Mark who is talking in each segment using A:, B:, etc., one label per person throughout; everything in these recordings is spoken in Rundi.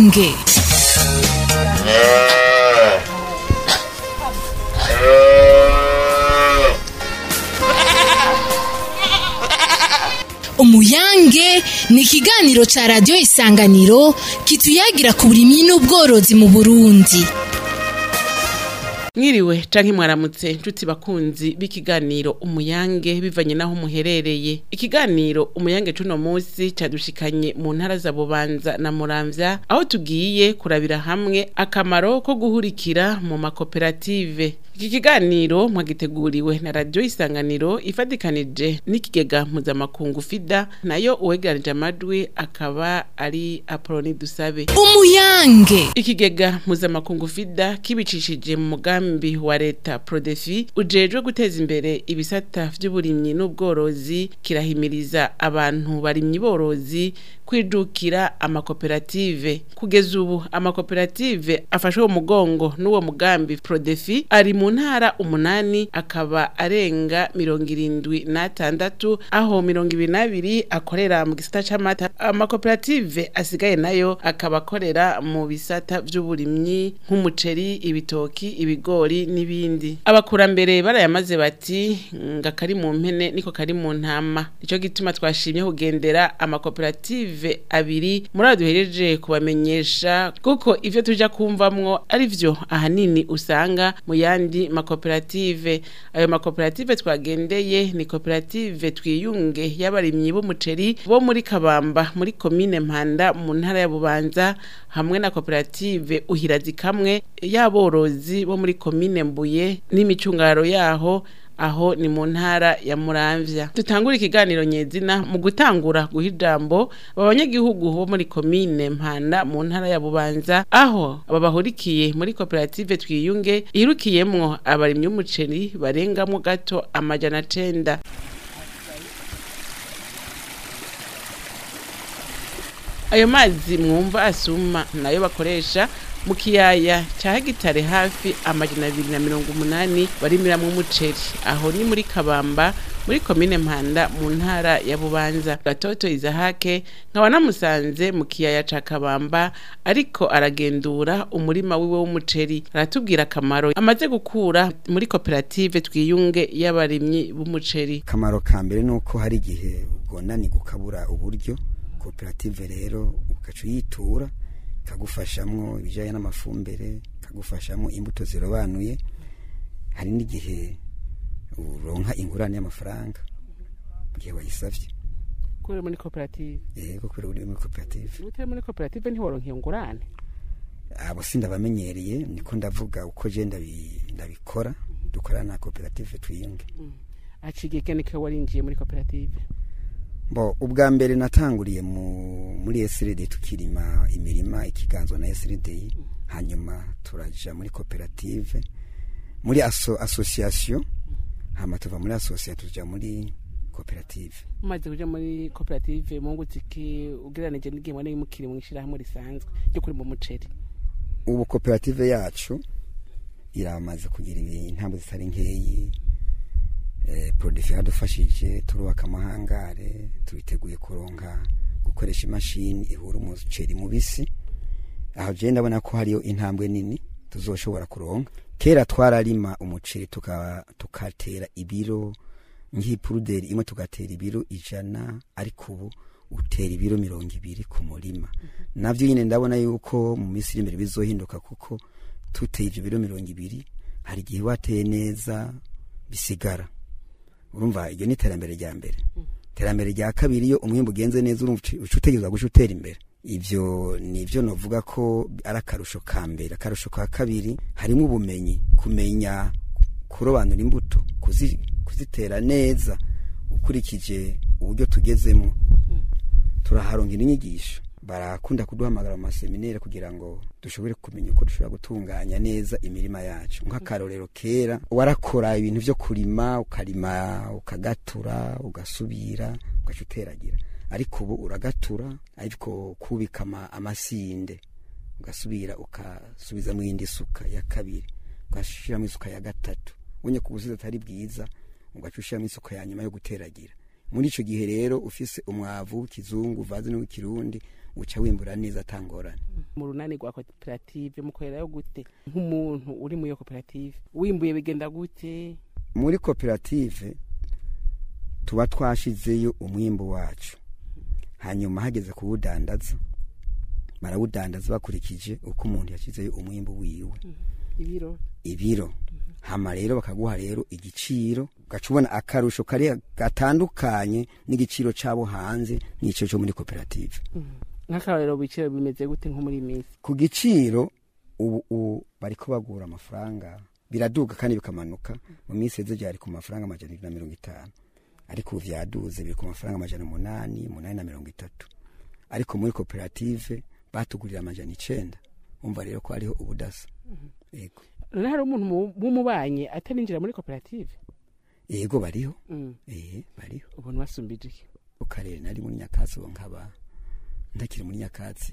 A: umuyange umuyange ni ikiganiro ca radiyo isanganiro kituyagira ku burimyi n'ubworozi mu burundi
B: mwiriwe canke mwaramutse nshuti bakunzi b'ikiganiro umuyange bivanye naho muherereye ikiganiro umuyange cuno musi cadushikanye mu ntara za bubanza na muramvya aho tugiye kurabira hamwe akamaro ko guhurikira mu makoperative iki kiganiro mwagiteguriwe na radiyo isanganiro ifatikanije n'ikigega mpuzamakungu fida nayo uwegeranije amajwi akaba ari apoloni dusabe
A: umuyange
B: ikigega mpuzamakungu fida kibicishije mu mugambi wa leta prodefi ujejwe guteza imbere ibisata vy'uburimyi n'ubworozi kirahimiriza abantu barimyi borozi kwijukira amakoperative kugeza ubu amakoperative afashwe mu mugongo n'uwo mugambi prodefi ari mu ntara umunani akaba arenga mirongo irindwi n'atandatu aho mirongo ibiri n'abiri akorera mu gisata c'amata amakoperative asigaye nayo akaba akorera mu bisata vy'uburimyi nk'umuceri ibitoki ibigori n'ibindi abakurambere barayamaze bati nga kari mu mpene niko kari mu ntama nico gituma twashimye kugendera amakoperative abiri muri abo duhereje kubamenyesha kuko ivyo tuja kumvamwo ari vyo ahanini usanga mu yandi makoperative ayo makoperative twagendeye ni koperative twiyunge y'abarimyi b'umuceri bo muri kabamba muri komine mpanda mu ntara ya bubanza hamwe na koperative uhirazi kamwe y'aborozi bo muri komine mbuye n'imicungaro yaho aho ni mu ntara ya muramvya dutangura ikiganiro nyezina mu gutangura guha ijambo aba banyagihugu bo muri komine mpanda mu ntara ya bubanza aho aba bahurikiye muri koperative twiyunge irukiyemwo abarimyi b'umuceri barengamwo gato amajana cenda ayo mazi mwumva asuma nayo bakoresha mu kiyaya ca hegitare hafi amajana abiri na mirongo umunani barimiramwo umuceri aho ni muri kabamba muri komine mpanda mu ntara ya bubanza gatoto izahake nkaba namusanze mu kiyaya ca kabamba ariko aragendura umurima wiwe w'umuceri aratubwira akamaro amaze gukura muri koperative twiyunge y'abarimyi b'umuceri
C: akamaro ka mbere ni uko hari igihe ugonanirwa ukabura uburyo koperative rero ugaca uyitura ikagufashamwo ibijyanye n'amafumbire ikagufashamo imbuto zirobanuye hari n'igihe uronka ingurane y'amafaranga mu gihe wayisabye
B: kubera muri koperative
C: yego kubera uri muri koperative
B: utari muri koperative ntiworonka iyo ngurane
C: abo si ndabamenyereye niko ndavuga uko je ndabi- ndabikora dukorana na koperative twiyunge
B: aciye keneke warinjiye muri koperative
C: bo ubwa mbere natanguriye mu muri SRD tukirima imirima ikiganzwa na SRD hanyuma turaja muri koperative muri aso, association hama tuva muri association tuja muri koperative
B: umaze kuja muri koperative mungutse iki ugereranije n'igihe mwana mukiri mu ishirahamwe risanzwe ryo kuri mu muceri
C: ubu koperative yacu iramaze kugira intambwe zitari nkeyi eh, prodefi yadufashije turubaka amahangare turiteguye kuronka gukoresha imashini ihura umuceri mubisi aho je ndabona ko hariyo intambwe nini tuzoshobora kuronka kera twararima umuceri tuka- tukatera ibiro nk'ipuruderi imwe tugatera ibiro ijana ariko ubu utera ibiro mirongo ibiri ku murima navyo nyine ndabona yuko mu minsi iri imbere bizohinduka kuko tuteye ivyo biro mirongo ibiri hari igihe wateye neza bisigara urumva iryo ni iterambere rya mbere iterambere rya kabiri iyo umwimbu ugenze neza urumva uci- uca utegerezwa guca utera imbere ivyo nivyo novuga ko ari akarusho ka mbere akarusho ka kabiri harimo ubumenyi kumenya kurobanura imbuto kuzi, kuzitera neza ukurikije uburyo tugezemo turaharongera inyigisho barakunda kuduhamagara mu maseminere kugira ngo dushobore kumenya uko dushobora gutunganya neza imirima yacu nk'akarorero kera warakora ibintu vyo kurima ukarima ukagatura ugasubira ugaca uteragira ariko ubu uragatura ariko kubika ama- amasinde ugasubira ukasubizamo iyindi suka ya kabiri ugashiramo isuka ya gatatu ubonye ko ubusizi atari bwiza ugaca ushiramo isuka ya nyuma yo guteragira muri ico gihe rero ufise umwavu w'ikizungu uvaze n'uw'ikirundi uca wimbura neza atangorane
B: mu runani rwa koperative mukorerayo gute nk'umuntu uri muri iyo koperative wimbuye bigenda gute
C: muri koperative tuba twashizeyo umwimbu wacu hanyuma hageze kuwudandaza barawudandaza bakurikije uko umuntu yashyizeyo umwimbu wiwe
B: ibiro
C: ibiro hama rero bakaguha rero igiciro ugaca ubona akarusho kari gatandukanye n'igiciro cyabo hanze n'icyo cyo muri koperative
B: nk'akarorero ibiciro bimeze gute nko muri iyi minsi
C: ku giciro ubu ubu bariko bagura amafaranga biraduga kandi bikamanuka mu minsi heze byari ku mafaranga amajana abiri na mirongo itanu ariko ubu vyaduze biri ku mafaranga amajana umunani umunani na mirongo itatu ariko muri koperative batugurira amajana icenda umva rero ko hariho ubudasa yego
B: none hari umuntu mu- w'umubanyi atarinjira muri koperative
C: yego bariho
B: Mm.
C: eh bariho
B: ubona basumbije iki
C: ku karere nari muri nyakatsi ubu nkaba ndakiri muri nyakatsi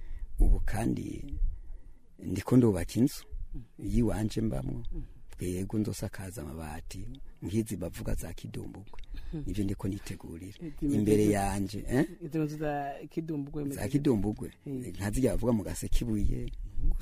C: ubu kandi ndiko ndubaka inzu yiwanje mbamwo bwego nzosakaza amabati nk'izi bavuga za kidumbugwe nivyo ndiko nitegurira
B: Zimeze
C: imbere
B: gute?
C: yanje eh?
B: izo nzu za kidumbugwe
C: za kidumbugwe
B: Mm.
C: nkazirya bavuga mu gasekibuye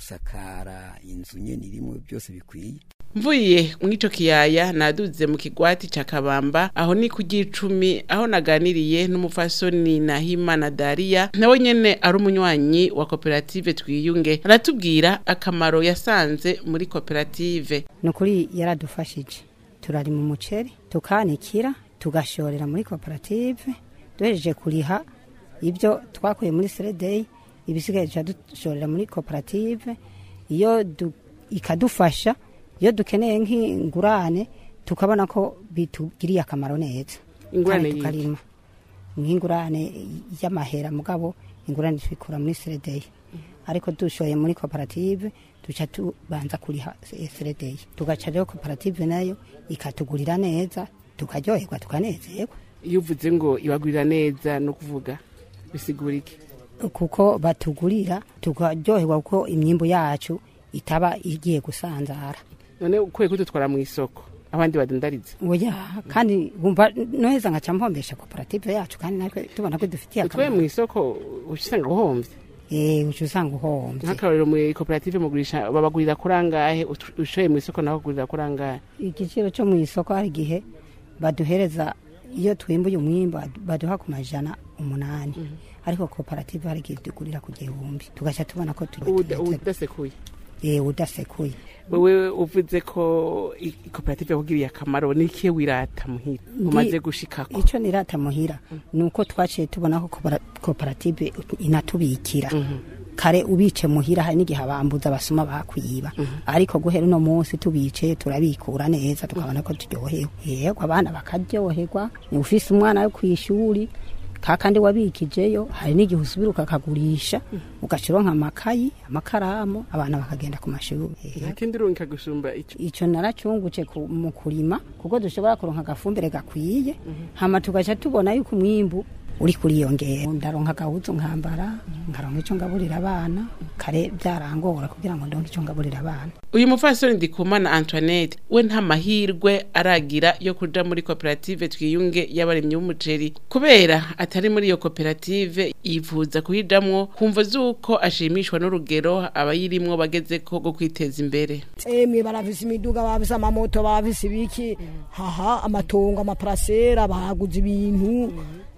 C: gusakara inzu nyene irimwo byose bikwiye
B: mvuye mw'ico kiyaya naduze mu kigwati ca kabamba aho ni ku gicumi aho naganiriye n'umufasoni nahimana dariya nawe nyene ari umunywanyi wa koperative twiyunge aratubwira akamaro yasanze muri koperative
D: ni ukuri yaradufashije turari mu muceri tukanikira tugashorera muri koperative duhejeje kuriha ibyo twakuye muri seredeyi ibisigaye duca dushorera muri koperative iyo du- ikadufasha iyo dukeneye nk'ingurane tukabona ko bitugiriye akamaro neza
B: Ingurane
D: Kandi
B: yiki?
D: tukarima nk'ingurane y'amahera mugabo ingurane tubikura muri seredeyi ariko dushoye muri koperative duca tubanza kuriha seredeyi tugaca rero koperative nayo ikatugurira neza tukaryoherwa tukanezerwa
B: iyo uvuze ngo ibagurira neza no kuvuga bisigura iki
D: kuko batugurira tukaryoherwa kuko imyimbu yacu itaba igiye gusanzara
B: none ukwiye kudutwara mu isoko abandi badandariza
D: oya kandi wumva noheza nkaca mpombesha koperative yacu kandi natwe tubona ko dufitiye
B: utwaye mu
D: akamaro
B: isoko uca usanga uhombye
D: eh uca usanga uhombye
B: nk'akarorero muri koperative mugurisha babagurira kuri angahe ut- ushoye mu isoko naho bagurira kuri angahe
D: igiciro cyo mu isoko hari igihe baduhereza iyo twimbuye umwimbu baduha ku majana umunani ariko koperative hari igihe tugurira ku gihumbi tugaca tubona ko turi
B: Uda- udasekuye
D: eh udasekuye
B: wewe uvuze ko i- i- koperative yakugiriye akamaro nikiye wirata muhira
D: Ndi-
B: umaze gushikako
D: icyo nirata muhira ni uko twaciye tubona ko kopera- koperative inatubikira kare ubice muhira hari n'igihe abambuza abasuma bakwiba ariko guhera uno munsi tubice turabikura neza tukabona ko turyohewe yego abana bakaryoherwa ni ufise umwana wo kw'ishuri kakandi wabikijeyo hari n'igihe usubira ukakagurisha ugaca uronka amakayi amakaramu abana bakagenda ku mashuri Yego.
B: nta kindi urunka gusumba ico
D: icyo naracungutse ku- mu kurima kuko dushobora kuronka agafumbire gakwiye hama tugaca tubona yuko umwimbu uri kuriyongera ndaronka agahuzu nkambara nkaronka icyo ngaburira abana kare byarangora kugira ngo ndonke icyo ngaburira abana
B: uyu mufasoni ndikumana antoinette we nta mahirwe aragira yo kuja muri koperative twiyunge y'abarimyi b'umuceri kubera atari muri iyo koperative yifuza kuyijamwo kumva z'uko ashimishwa n'urugero abayirimwo bagezeko rwo kwiteza imbere
E: emwe barafise imiduga bafise amamoto bafise ibiki haha amatongo amaparasera baguze ibintu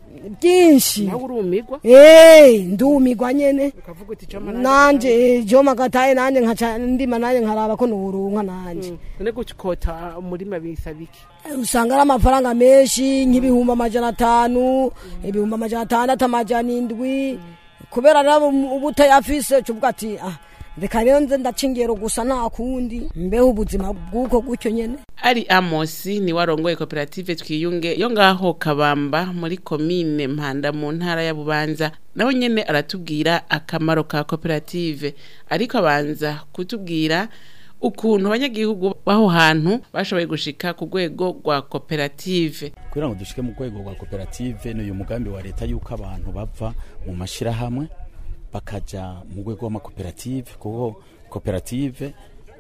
E: byinshi
B: nawe urumirwa
E: Eh, ndumigwa nyene
B: ukavuga uti coma
E: nanje joma gataye nanje nkaca ndima nanje nkaraba ko noronka nanje
B: none gukota umurima bisaba iki
E: usanga ari amafaranga menshi nk'ibihumbi amajana atanu ibihumbi amajana atandatu amajana indwi kubera rero uba utayafise cuvuga ati ah reka rero nze ndaca ingero gusa nta kundi mbeho ubuzima bw'uko gutyo nyene
B: ari amosi ni warongoye koperative twiyunge yo ngaho kabamba muri komine mpanda mu ntara ya bubanza nawe nyene aratubwira akamaro ka koperative ariko abanza kutubwira ukuntu abanyagihugu b'aho hantu bashoboye gushika ku rwego rwa koperative
F: kugira ngo dushike mu rwego rwa koperative ni uyu mugambi wa leta yuko abantu bava mu mashyirahamwe bakaja mu rwego rw'amakoperative kuko koperative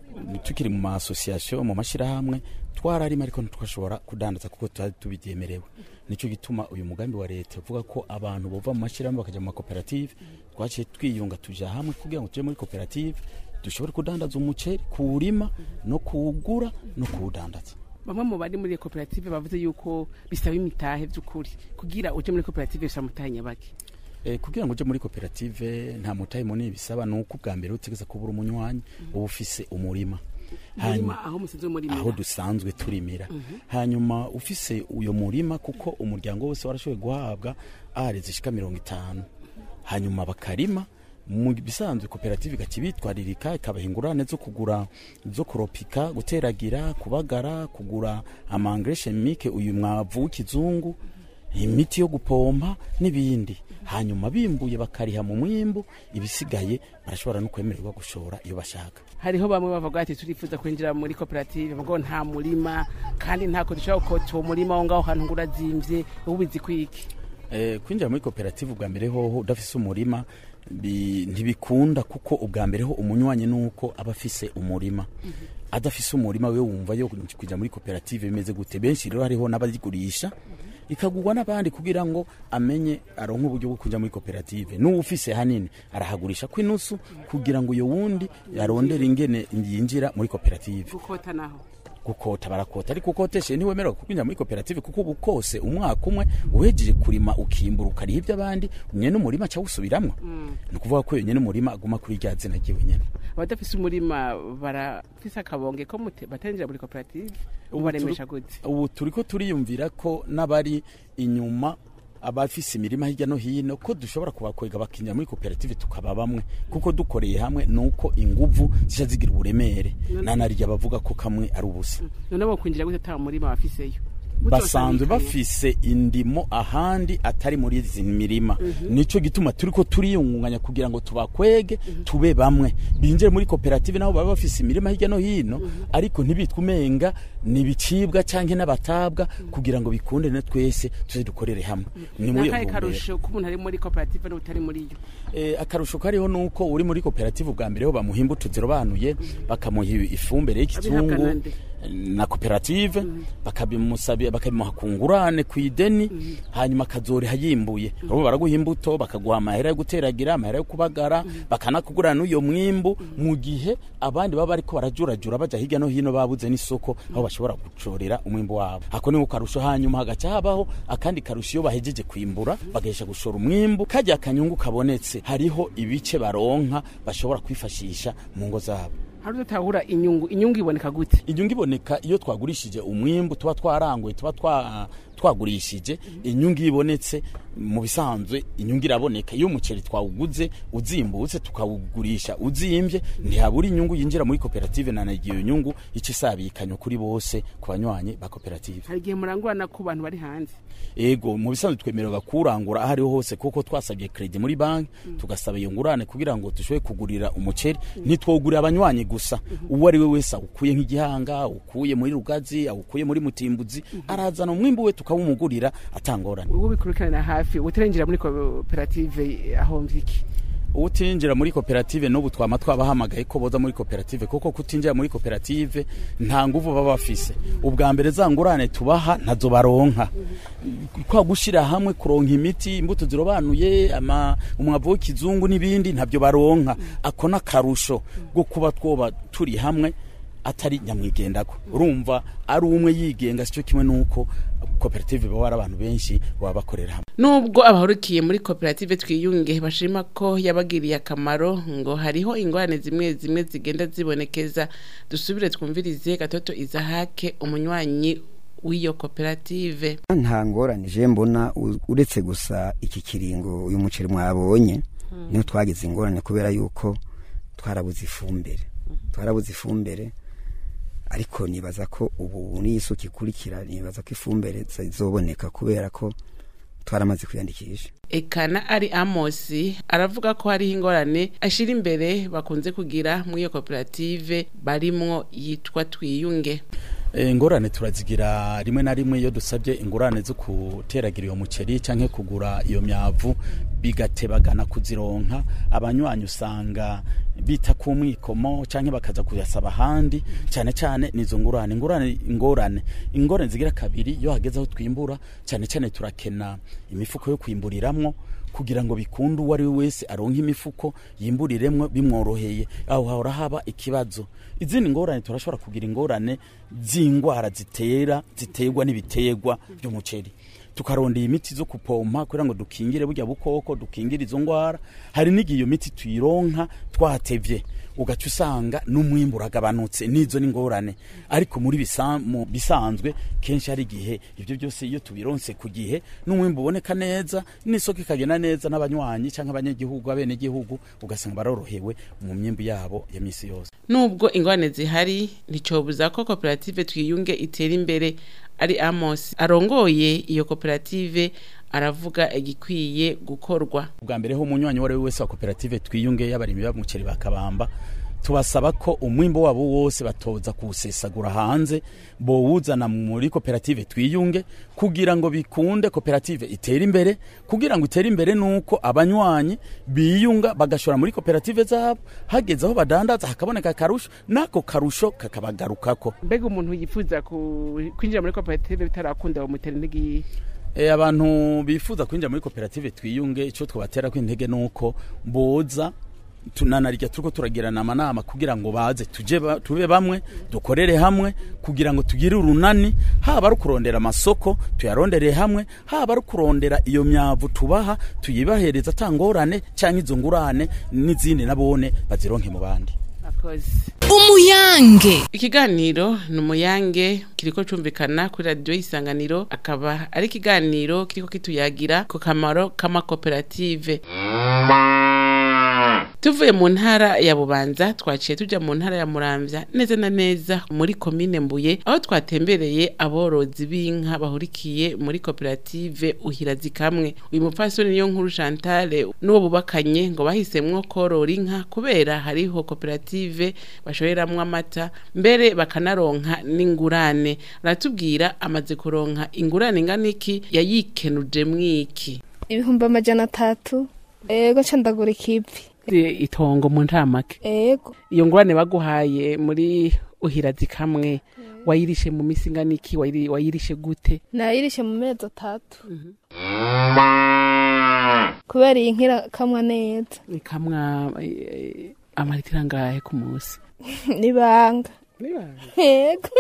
F: tukiri mu ma association mu mashirahamwe twararima ariko ntitwashobora kudandaza kuko tutari tubyemerewe nico gituma uyu mugambi wa leta uvuga ko abantu bova mu mashirahamwe bakaja mu makoperative twaciye twiyunga tuja hamwe kugira ngo tuje muri koperative dushobore kudandaza umuceri kuwurima no kuwugura no kuwudandaza
B: bamwe mu bari muri iyo koperative bavuze yuko bisaba imitahe by'ukuri kugira uje muri koperative bisaba mutahe nyabaki
F: Eh, kugira ngo uje muri koperative nta mutahe munini bisaba nuko ubwa mbere utegeza kubura umunywanyi uba ufise umurima
B: Umurima aho musanzwe murimira.
F: aho dusanzwe turimira hanyuma ufise uyo murima kuko umuryango wose warashoboye guhabwa are zishika mirongo itanu hanyuma bakarima mu bisanzwe koperative ikakibitwaririka ikabaha ingurane zo kugura zo kuropika guteragira kubagara kugura amangre chimique uyu mwavu w'ikizungu imiti yo gupompa n'ibindi hanyuma bimbuye bakariha mu mwimbu ibisigaye barashobora no kwemererwa gushora iyo bashaka
B: hariho bamwe bavuga ati turifuza kwinjira muri koperative ngo nta murima kandi ntako dushobora gukota uwo murima aho ngaho hantu ngo urazimvye ubizi kwiki
F: Eh, kwinjira muri koperative ubwa mbere hoho udafise umurima bi- ntibikunda kuko ubwa mbere ho umunywanyi nuko aba afise umurima adafise umurima we wumva yo kuja muri koperative bimeze gute benshi rero hariho n'abayigurisha ikagurwa n'abandi kugira ngo amenye aronke uburyo bwo kuja muri koperative n'uwufise hanini arahagurisha kw'inusu kugira ngo uyo wundi arondere ingene yinjira muri koperative
B: gukota naho
F: gukota barakota ariko ukoteshe ntiwemererwa kwinjira muri koperative kuko ubu kose umwaka umwe uhejeje kurima ukimbura ukariha iby'abandi nyene umurima ca wusubiramwo ni ukuvuga ko nyene umurima aguma kuri rya zina ryiwe nyene
B: abadafise umurima barafise akabonge ko mute- batinjira muri koperative ubaremesha gute
F: ubu turiko turiyumvira ko n'abari inyuma abafise imirima hirya no hino ko dushobora kubakwega bakinjira muri koperative tukaba bamwe kuko dukoreye hamwe nuko inguvu zica zigira uburemere nanarya bavuga ko kamwe ari ubusa
B: none bo kwinjira gute ata murima bafiseyo
F: basanzwe bafise indimo ahandi atari muri izi mirima nico gituma turiko turiyungunganya kugira ngo tubakwege tube bamwe binjire muri koperative nabo baba bafise imirima hirya no hino ariko ntibitwe umenga ni ibicibwa canke n'abatabwa kugira ngo bikunde ne twese tuze dukorere hamwe ni muri iyo
B: nakahe
F: ntumbero.
B: karusho ko umuntu ari muri koperative n'utari muri yo
F: Eh, akarusho kariho nuko uri muri koperative ubwa mbere ho bamuha imbuto zirobanuye bakamuha ifumbire
B: Abihabwa
F: y'ikizungu
B: nande?
F: na koperative bakabimusabira bakabimuha ku ngurane ku ideni hanyuma akazoriha yimbuye abo baraguha imbuto bakaguha amahera yo guteragira amahera yo kubagara bakanakugurana n'uyo mwimbu mu gihe abandi baba bariko barajurajura baja hirya no hino babuze n'isoko aho bashobora gucorera umwimbu wabo ako niko karusho hanyuma hagaca habaho akandi karusho iyo bahejeje kwimbura bagahesha gushora umwimbu kajya akanyungu kabonetse hariho ibice baronka bashobora kwifashisha mu ngo zabo
B: hari udatahura inyungu inyungu iboneka gute
F: inyungu iboneka iyo twagurishije umwimbu tuba twaranguye tuba twa- twagurishije inyungu iyo ibonetse mu bisanzwe inyungu iraboneka iyo umuceri twawuguze uzimbutse tukawugurisha uzimbye ntihabura inyungu yinjira muri koperative na nagiye iyo nyungu ica isabikanywa kuri bose ku banywanyi ba koperative
B: hari igihe murangurana ku bantu bari hanze
F: ego mu bisanzwe twemererwa kurangura aho ariho hose kuko twasabye kredi muri banki tugasaba iyo ngurane kugira ngo dushobore kugurira umuceri ntitwogurira abanywanyi gusa uwo ari we wese awukuye nk'igihanga awukuye muri rugazi awukuye muri mutimbuzi arazana umwimbu we tukawumugurira atangorane
B: ubu bikurikirana hafi utarinjira muri koperative ahomvye iki
F: utinjira muri koperative n'ubu twama twabahamagaye ko boza muri koperative kuko kutinjira muri koperative nta nguvu baba bafise ubwa mbere za ngurane tubaha ntazo baronka kwa gushira hamwe kuronka imiti imbuto zirobanuye ama umwavu w'ikizungu n'ibindi ntabyo baronka ako n'akarusho bwo kuba twoba turi hamwe atari nyamwigendako urumva ari umwe yigenga sicyo kimwe nuko koperative baba ari abantu benshi baba bakorera hamwe
B: nubwo abahurukiye muri koperative twiyunge bashima ko yabagiriye akamaro ngo hariho ingorane zimwe zimwe zigenda zibonekeza dusubire twumvirize gatoto izahake umunywanyi w'iyo koperative
C: nta ngorane je mbona u- uretse gusa iki kiringo uyu muceri mwabonye niho twagize ingorane kubera yuko twarabuze ifumbire twarabuze ifumbire ariko nibaza ko ubu n'iyisuka ikurikira nibaza ko ifumbire zizoboneka kubera ko twaramaze kwiyandikisha
B: ekana ari amosi aravuga ko hariho ingorane ashira imbere bakunze kugira muri iyo koperative barimwo yitwa twiyunge
F: Eh, ingorane turazigira rimwe na rimwe iyo dusabye ingorane zo guteragira iyo muceri canke kugura iyo myavu bigatebagana kuzironka abanywanyi usanga bita ku mwikomo canke bakaza kuyasaba ahandi cyane cyane nizo ngurane ingurane ingorane ingorane zigira kabiri iyo hageze aho twimbura cyane cyane turakena imifuko yo kwimburiramwo kugira ngo bikunde uwo ari we wese aronke imifuko yimburiremwo bimworoheye aho hahora haba ikibazo izindi ngorane turashobora kugira ingorane z'indwara zitera ziterwa n'ibiterwa by'umuceri tukarondera imiti zo kupompa kugira ngo dukingire burya bukoko dukingire izo ndwara hari n'igihe iyo miti tuyironka twatevye ugaca usanga n'umwimbu uragabanutse n'izo n'ingorane ariko muri bisa- mu bisanzwe kenshi hari igihe ibyo byose iyo tubironse ku gihe n'umwimbu uboneka neza n'isoko ikagenda neza n'abanywanyi cyangwa abanyagihugu abenegihugu ugasanga barorohewe mu myimbu yabo ya misi yose
B: nubwo ingorane zihari nticobuza ko koperative twiyunge itera imbere ari amos arongoye iyo koperative aravuga igikwiye gukorwa
F: ubwa mbere ho umunywanyi uwo ari we wese wa koperative twiyunge y'abarimyi b'umuceri bakabamba tubasaba ko umwimbo wabo wose batoza kuwusesagura hanze bowuzana muri koperative twiyunge kugira ngo bikunde koperative itere imbere kugira ngo itere imbere nuko abanywanyi biyunga bagashora muri koperative zabo hageze aho badandaza hakaboneka akarusho n'ako karusho kakabagarukako
B: mbega umuntu yifuza ku- kwinjira muri koperative bitarakunda bamutera intege
F: E, abantu bifuza kwinjira muri koperative twiyunge icyo twabatera kw'intege nuko boza tunanarya turiko turagirana amanama kugira ngo baze tuje ba, tube bamwe dukorere hamwe kugira ngo tugire urunani haba ari kurondera amasoko tuyarondere hamwe haba ari kurondera iyo myavu tubaha tuyibahereza atangorane cyangwa izo ngurane n'izindi nabone bazironke mu bandi
B: akoze
A: umuyange
B: ikiganiro ni umuyange kiriko cumvikana kuri radiyo y'isanganiro akaba ari ikiganiro kiriko kituyagira ku kamaro k'amakoperative tuvuye mu ntara ya bubanza twaciye tuja mu ntara ya muramvya neza na neza muri komine mbuye aho twatembereye aborozi b'inka bahurikiye muri koperative uhirazi kamwe uyu mupfasoni niyo nkuru chantale n'uwo bubakanye ngo bahisemwo korora inka kubera hariho koperative bashoreramwo amata mbere bakanaronka n'ingurane aratubwira amaze kuronka ingurane ingana iki yayikenuje mwiki
G: ibihumbi amajana atatu ego ca ndagura ikivi
B: itongo mu ntamake
G: ego
B: iyo ngurane baguhaye muri uhirazi kamwe wayirishe mu misi ingana iki Wayiri- wayirishe gute
G: nayirishe mu mezi atatu kubera iyi nkira kamwa neza
B: ikamwa eh, amaritiro angahe ku munsi
G: nibanga ego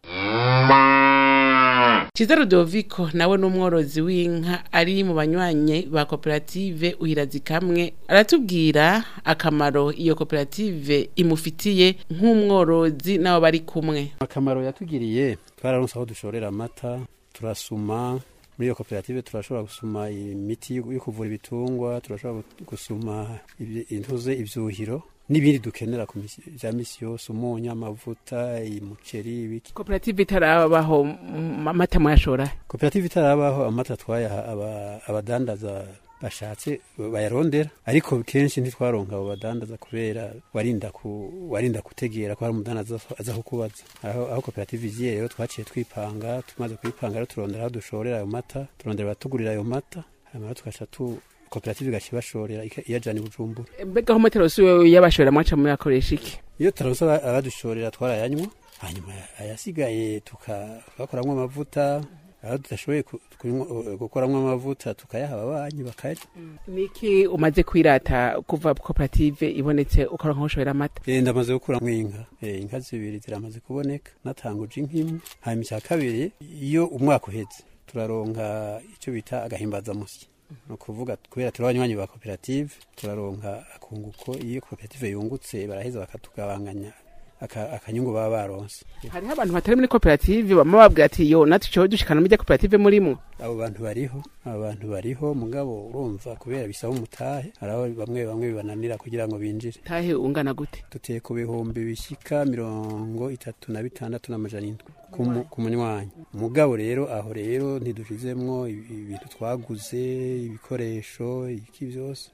B: Ciza Rudoviko nawe n'umworozi w'inka ari mu banywanyi ba koperative uhirazi kamwe aratubwira akamaro iyo koperative imufitiye nk'umworozi n'abo bari kumwe
H: akamaro yatugiriye twararonse aho dushorera amata turasuma muri iyo koperative turashobora gusuma imiti yo kuvura ibitungwa turashobora gusuma ibyi- intuze ivyuhiro n'ibindi dukenera ku misi- vya misi yose umunyu amavuta umuceri ibiki
B: koperative itarabaho mm, amata mwashora
H: koperative itarabaho amata twayaha aba- abadandaza bashatse bayarondera ariko kenshi ntitwaronka abo badandaza kubera warinda ku warinda kutegera ko hari umudandaza aza kukubaza aho, aho koperative igiye rero twaciye twipanga tumaze kwipanga rero turondera aho dushorera ayo mata turondera abatugurira ayo mata hanyuma rero tugaca tu koperative igaca ibashorera ika- iyajana i bujumbura
B: mbega aho motero si wewe yabashora mwaca muyakoresha iki
H: iyo tutaronse aba- abadushorera twarayanywa hanyuma ayasigaye tukabakoramwo amavuta aho tudashoboye ku- kunywa- gukoramwo amavuta tukayaha ababanyi bakarya
B: niki umaze kwirata kuva koperative ibonetse ukora nk'ushorera amata
H: Eh, ndamaze gukuramwo inka Eh, inka zibiri ziramaze kuboneka natanguje inka imwe hanyuma icya kabiri iyo umwaka uheze turaronka icyo bita agahimbazamusyi ni ukuvuga kubera turi abanywanyi ba koperative turaronka akunguko iyo koperative yungutse baraheza bakatugabanganya aka- akanyungu baba baronse
B: hariho abantu batari muri koperative bama babwira ati yo natwe tucowe dushikana mujya koperative murimo
H: abo bantu bariho abo bantu bariho mugabo urumva kubera bisaba umutahe hari aho bamwe bamwe bibananira kugira ngo binjire
B: tahe ungana gute
H: duteye ku bihumbi bishyika mirongo itatu na bitandatu n'amajana indwi ku mu- ku munywanyi mugabo rero aho rero ntidushizemwo ibi- ibintu twaguze ibikoresho iki byose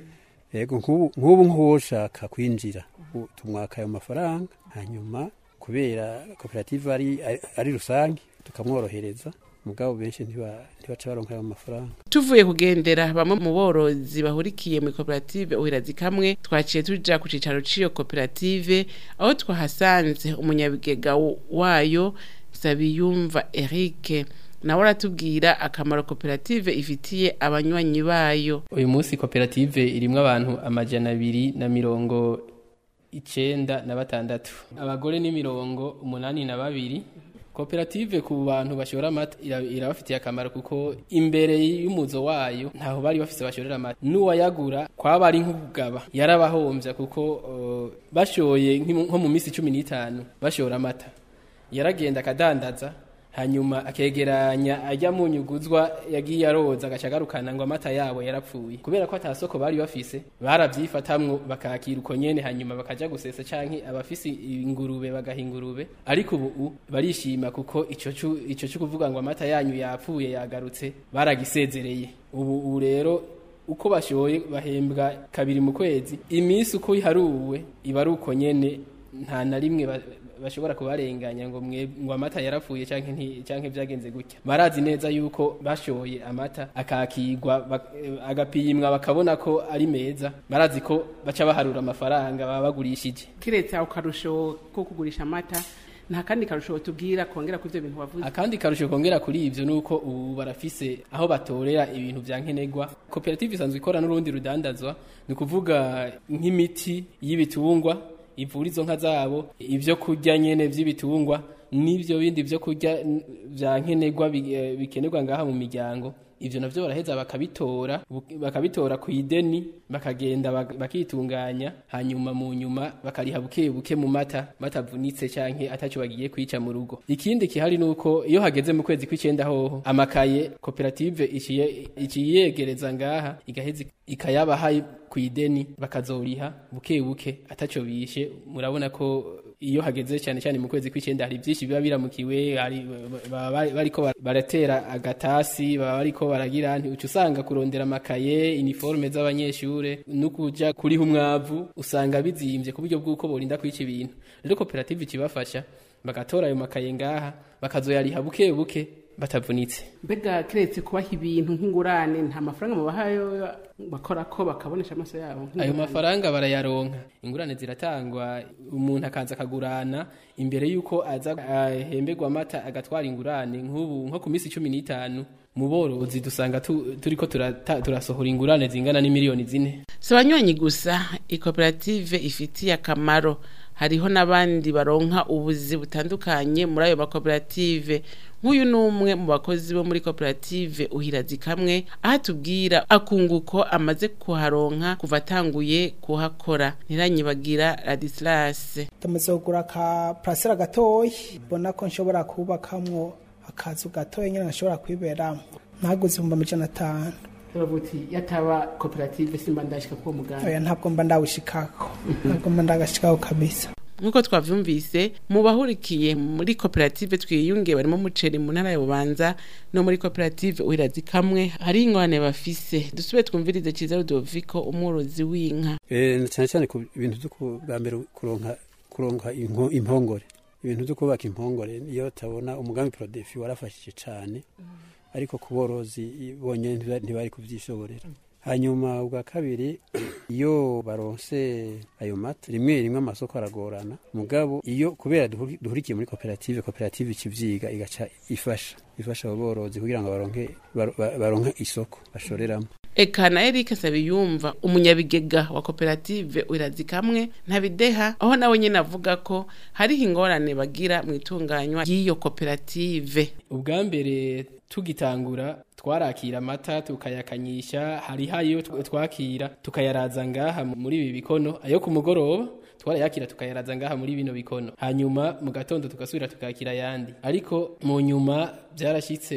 H: yego nk'ubu nk'ubu nk'uwoshaka kwinjira u- tumwaka ayo mafaranga hanyuma kubera koperative ari, ari- ari rusange tukamworohereza mugabo benshi ntiba- ntibaca baronka ayo mafaranga
B: tuvuye kugendera bamwe mu borozi bahurikiye muri koperative uhirazi kamwe twaciye tuja ku cicaro c'iyo koperative aho twahasanze umunyabigega w- wayo Sabiyumva Eric nawe aratubwira akamaro koperative ifitiye abanywanyi bayo
I: uyu munsi koperative irimwo abantu amajana abiri na mirongo icenda na batandatu abagore ni mirongo umunani na babiri koperative ku bantu bashora amata ira- irabafitiye akamaro kuko imbere y'umuzo wayo ntaho bari bafise bashorera amata n'uwayagura kwaba ari nk'ukugaba yarabahombya kuko uh, bashoye nk'imu- nko mu minsi cumi n'itanu bashora amata yaragenda akadandaza hanyuma akegeranya ajya mu nyuguzwa yagiye aroza agaca agarukana ngo amata yabo yarapfuye kubera ko atasoko bari bafise barabyifatamwo bakakira uko nyene hanyuma bakaja gusesa canke abafise ingurube bagaha ingurube ariko ubu barishima kuko ico cu- ico cyo kuvuga ngo amata yanyu yapfuye yagarutse baragisezereye ubu ubu rero uko bashoye bahembwa kabiri mu kwezi iminsi uko iharuwe iba ari uko nyene nta na rimwe ba- bashobora kubarenganya ngo mwe ngo amata yarapfuye canke nti canke vyagenze gutya barazi neza yuko bashoye amata akakigwa bak- eh, agapimwa bakabona ko ari meza barazi ko baca baharura amafaranga baba bagurishije
B: kiretse ako karusho ko kugurisha amata nta kandi karusho tubwira kongera kuri ivyo bintu wavuze
I: akandi karusho kongera kuri ivyo nuko ubu barafise aho batorera ibintu vya nkenerwa koperative isanzwe ikora n'urundi rudandazwa ni ukuvuga nk'imiti y'ibitungwa ivura izo nka zabo ivyo kurya nyene vy'ibitungwa n'ivyo bindi vyo kurya n- vya nkenerwa bi- eh, bikenerwa ngaha mu miryango ivyo navyo baraheza bakabitora bu- bakabitora ku ideni bakagenda bak- bakitunganya hanyuma mu nyuma bakariha buke buke mu mata batavunitse canke ataco bagiye kwica mu rugo ikindi kihari nuko iyo hageze mu kwezi kw'icenda hoho amakaye koperative iciye iciyegereza ngaha igaheza ikayabaha ku ideni bakazoriha buke buke ataco bishe murabona ko iyo hageze cyane cyane mu kwezi kw'icenda hari byinshi biba biramukiwe hari baba bari- bariko bar- baratera agatasi baba bariko baragira nti uca usanga kurondera amakaye iniforme z'abanyeshure no kuja kuriha umwavu usanga bizimvye ku buryo bw'uko borinda kwica ibintu rero koperative ikibafasha bagatora ayo makaye ngaha bakazoyariha buke buke batavunitse
B: mbega kiretse kubaha ibintu nk'ingurane nta mafaranga mubahayo bakora ko bakabonesha amaso yabo
I: ayo mafaranga barayaronka ingurane ziratangwa umuntu akaza akagurana imbere y'uko aza ahemberwa amata agatwara ingurane nk'ubu nko ku minsi cumi n'itanu mu borozi dusanga tu- turiko turata- turasohora ingurane zingana n'imiliyoni zine
B: si abanywanyi gusa ikoperative ifitiye akamaro hariho n'abandi baronka ubuzi butandukanye muri ayo makoperative nk'uyu ni umwe mu bakozi bo muri koperative uhirazi kamwe aho atubwira akunguko amaze kuharonka kuva atanguye kuhakora ntiranyibagira radisilase
J: tumaze kugura aka parasera gatoyi mbona ko nshobora kubakamwo akazu gatoya nyine nashobora kwiberamo ntaguze ibihumbi amajana atanu
B: uravuti yataba koperative simba ndashika kuwo mugambi
J: oya ntabwo mba ndawushikako ntabwo mba ndagashikako kabisa
B: nk'uko twavyumvise mu bahurikiye muri koperative twiyunge barimo umuceri mu ntara ya bubanza no muri koperative uhirazi kamwe hari ingorane bafise dusubire twumvirize ciza rudoviko umworozi w'inka
H: Eh, cyane cyane ku bintu byo ku- bwa mbere kuronka kuronka inko- impongore ibintu byo kubaka impongore iyo tabona umugambi prodefi warafashije cyane ariko ku borozi bonyine ntiba- ntibari kubyishoborera hanyuma ubwa kabiri iyo baronse ayo mata rimwe rimwe amasoko aragorana mugabo iyo kubera duhuri- duhurikiye muri koperative koperative ikivyiga igaca ifasha ifasha abo borozi kugira ngo baronke baro- ba- baronke isoko bashoreramo
B: eka na erike sabiyumva umunyabigega wa koperative uhirazi kamwe ntabideha aho nawe nyine avuga ko hariho ingorane bagira mu itunganywa ry'iyo koperative
I: ubwa mbere tugitangura twarakira amata tukayakanyisha hariho ayo tw- twakira tukayaraza ngaha muri ibi bikono ayo ku mugoroba twarayakira tukayaraza ngaha muri bino bikono hanyuma mu gatondo tugasubira tukakira ayandi ariko mu nyuma byarashyitse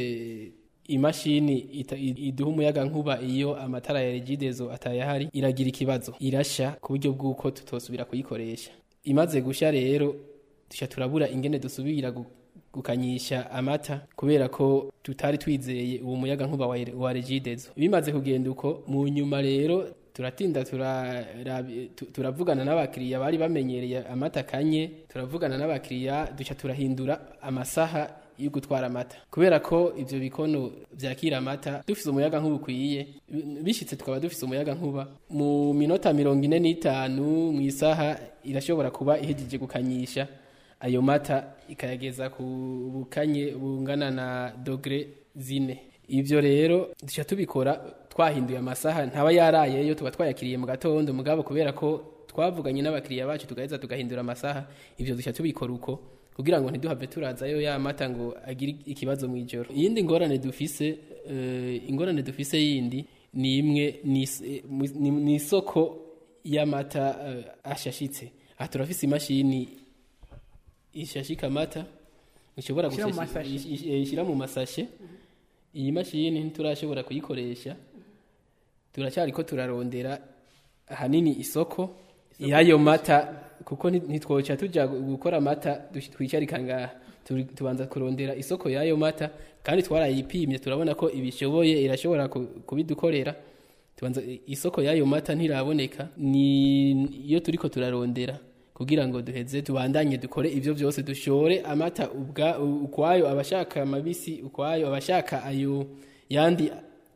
I: imashini ita- i- iduha umuyaga nkuba iyo amatara ya regidezo atayahari iragira ikibazo irasha ku buryo bw'uko tutosubira kuyikoresha imaze gusha rero dushya turabura ingene dusubira gu- gukanyisha amata kubera ko tutari twizeye uwo muyaga nkuba wa, wa regidezo bimaze kugenda uko mu nyuma rero turatinda turarabi- tu- turavugana n'abakiriya bari bamenyereye amata kanye turavugana n'abakiriya duca turahindura amasaha yo gutwara amata kubera ko ivyo bikono vyakira amata dufise umuyaga nkuba ukwiye bishitse tukaba dufise umuyaga nkuba mu minota mirongo ine n'itanu mu isaha irashobora kuba ihejeje gukanyisha ayo mata ikayageza ku bukanye bungana na dogre zine ivyo rero duca tubikora twahinduye amasaha ntaba yarayeyo tuba twayakiriye mu gatondo mugabo kubera ko twavuganye n'abakiriya bacu tugaheza tugahindura amasaha ivyo duca tubikora uko kugira ngo ntiduhave turazayo ya mata ngo agire ikibazo mu ijoro iyindi ngorane dufise uh, ingorane dufise yindi ni imwe ni isoko y'amata uh, ashashitse aha turafise imashini ishashika amata ushobora gushyira mu masashe iyi mashini ntiturashobora kuyikoresha turacyari ko turarondera ahanini isoko y'ayo mata kuko ntitwoca tujya gukora amata twicarika ngaha tubanza kurondera isoko y'ayo mata kandi twarayipimye turabona ko ibishoboye irashobora kubidukorera tubanza isoko y'ayo mata ntiraboneka ni iyo turi ko turarondera kugira ngo duheze tubandanye dukore ivyo vyose dushore amata ubwa ukwayo abashaka amabisi ukwayo abashaka ayo yandi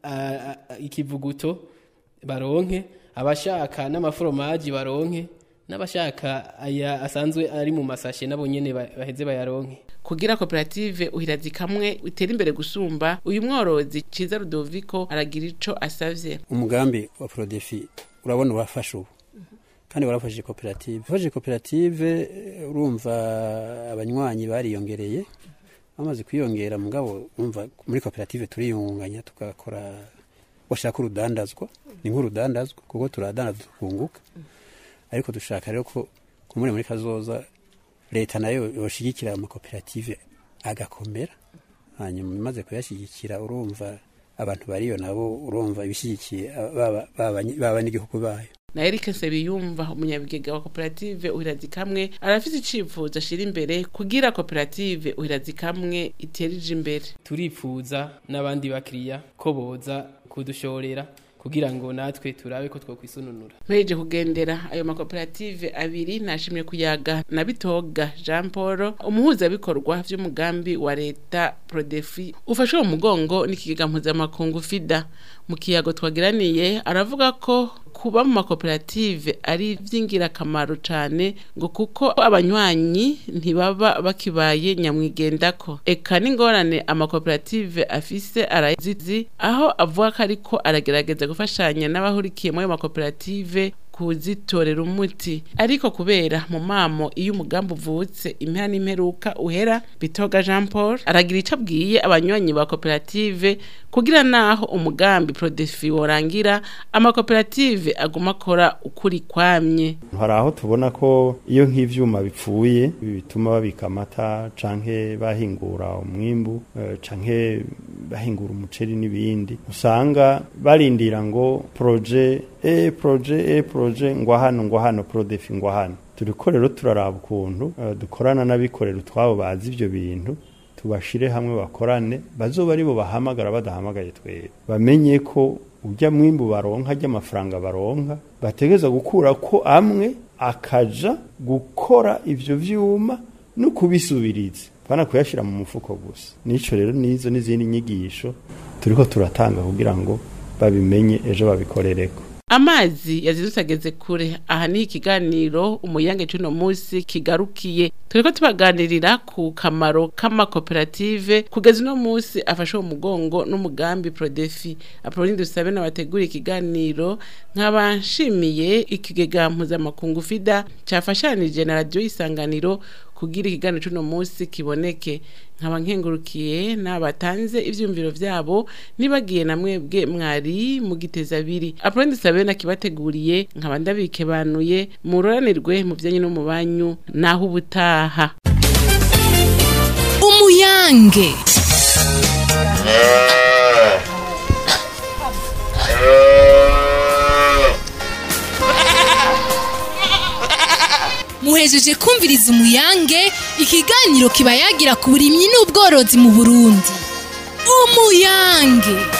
I: ikivuguto baronke abashaka n'amaforomaji baronke n'abashaka aya asanzwe ari mu masashe nabo nyene baheze bayaronke
B: kugira koperative uhirazi kamwe utera imbere gusumba uyu mworozi Ciza Rudoviko aragira ico asavye
H: umugambi wa Prodefi urabona wafashe ubu kandi warafashije koperative ufashije koperative urumva abanywanyi bariyongereye bamaze kwiyongera mugabo urumva muri koperative turiyunganya tugakora washaka urudandazwa ni nk'urudandazwa kuko turadandaza tukunguka ariko dushaka rero ko kumure muri kazoza leta nayo yoshigikira amakoperative agakomera hanyuma imaze kuyashyigikira urumva abantu bariyo nabo urumva ibishyigikiye baba n'igihugu bayo
B: na Eric Nsebiyumva umunyabigega wa koperative uhirazi kamwe arafite icifuzo ashira imbere kugira koperative uhirazi kamwe iterije imbere
I: turifuza n'abandi bakiriya ko boza kudushorera kugira ngo natwe turabe ko twokwisununura
B: mpeje kugendera ayo makoperative abiri nashimye kuyaga na bitoga Jean Paul umuhuzabikorwa vy'umugambi wa leta Prodefi ufashwe mu mugongo n'ikigega mpuzamakungu FIDA mu kiyago twagiraniye aravuga ko kuba mu makoperative ari iby'ingirakamaro cyane ngo kuko abanywanyi ntibaba bakibaye nyamwigendako eka n'ingorane amakoperative afise arazizi aho avuga ko ariko aragerageza gufashanya n'abahurikiye muri ayo makoperative kuzitorera umuti ariko kubera mu mamo iyo umugambi uvutse impera n'imperuka uhera bitoga Jean Paul aragira icyo abwiye abanywanyi ba koperative kugira naho umugambi Prodefi worangira amakoperative aguma akora ukuri kwamye
K: hari aho tubona ko iyo nk'ivyuma bipfuye bituma babika amata canke bahingura umwimbu uh, canke bahingura umuceri n'ibindi usanga barindira ngo proje e proje e proje ngo hano ngo hano prodefi ngo hano turiko rero turaraba ukuntu uh, dukorana n'abikorera utwabo bazi ivyo bintu tubashire hamwe bakorane bazoba aribo bahamagara badahamagaye twebwe bamenye ko ujya mwimbu baronka ajya amafaranga baronka bategeza gukura ko amwe akaja gukora ivyo vyuma no kubisubiriza bana kuyashira mu mufuko gusa nico rero nizo n'izindi nyigisho turiko turatanga kugira ngo babimenye ejo babikorereko
B: amazi yazindutse ageze kure aha ni ikiganiro umuyange cy'uno munsi kigarukiye turiko tubaganirira ku kamaro k'amakoperative kugeza uno munsi afashe uwo mugongo n'umugambi prodefi apoloni dusabe n'abategura ikiganiro nkaba nshimiye ikigega mpuzamakungu fida cyafashanije na radiyo isanganiro kugira ikiganiro cy'uno munsi kiboneke nkaba nkengurukiye n'abatanze ibyumviro byabo nibagiye na mwebwe mwari mu giteza abiri apoloni dusabe nakibateguriye nkaba ndabikebanuye muroranirwe mu byanyu no mu banyu naho ubutaha
A: umuyange muhejeje kumviriza umuyange ikiganiro kiba yagira ku burimyi n'ubworozi mu burundi umuyange